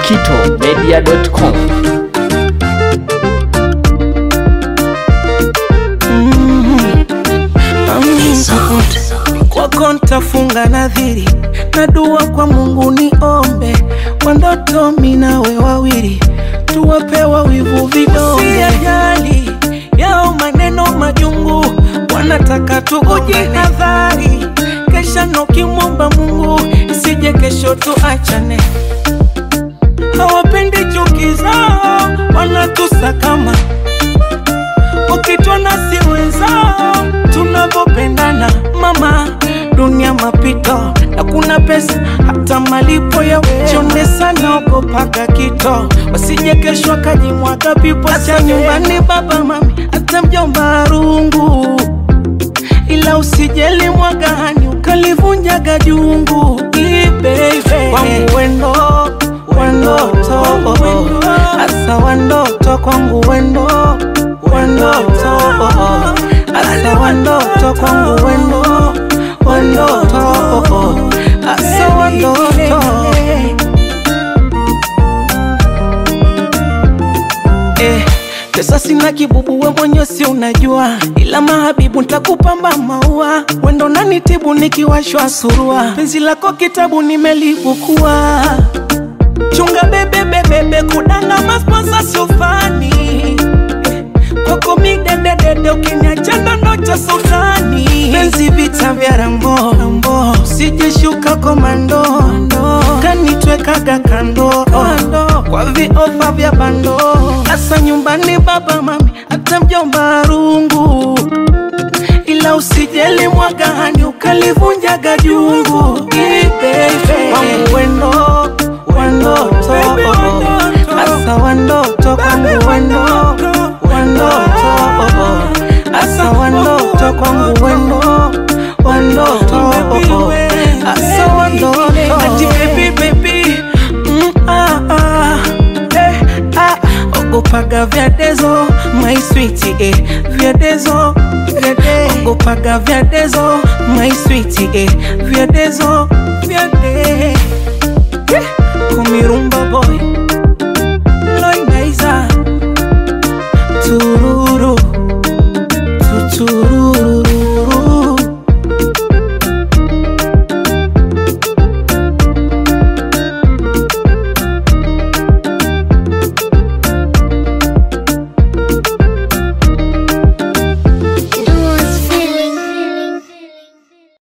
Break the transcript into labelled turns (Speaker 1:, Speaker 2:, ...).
Speaker 1: kitomedia.com.
Speaker 2: kwako ntafunga nadhiri na dua kwa Mungu niombe kwa ndoto minawe wawili tuwapewa wivu vidonge ajali yao maneno majungu wanataka tukujihadhari kesha nokimwomba Mungu isije kesho tuachane hawapendi chuki zao wanatusakama wakitona si wenzao tunavyopendana mama dunia mapito na kuna pesa hata malipo ya chonde sana ogopaga kito wasije kesho akajimwaga pipo cha nyumbani baba mami hata mjomba rungu ila usijeli mwagani ukalivunjaga jungu ibebe wangu wendo wandoto asa wandoto kwangu wendo wandoto asa wandoto kwangu wendo wandoto asa wandoto eh, pesa sina kibubu, we mwenye si unajua, ila mahabibu ntakupamba maua, wendo nanitibu nikiwashwa surua, penzi lako kitabu nimelibukua, chunga bebe bebebe, kudanga masponsa siofani kwako midededede, ukiniacha ndondo cha sultani, penzi vita vya rambo rambo, sijeshuka komando kanitwekaga kando kwa viofa vya bando, asa nyumbani baba mami, hata mjomba rungu, ila usijeli mwagani ukalivunjaga jungu Ibebe. wangu wendo wandoto asa wandoto kwangu wendo wandoto asa wandoto kwangu wendo wandoto asa wandoto ati baby baby mm, ah, ah, eh, ah, ogopaga vyadezo my sweet eh, vyadezo vyade ogopaga vyadezo my sweet eh, vyadezo vyade eh, kumirumba boy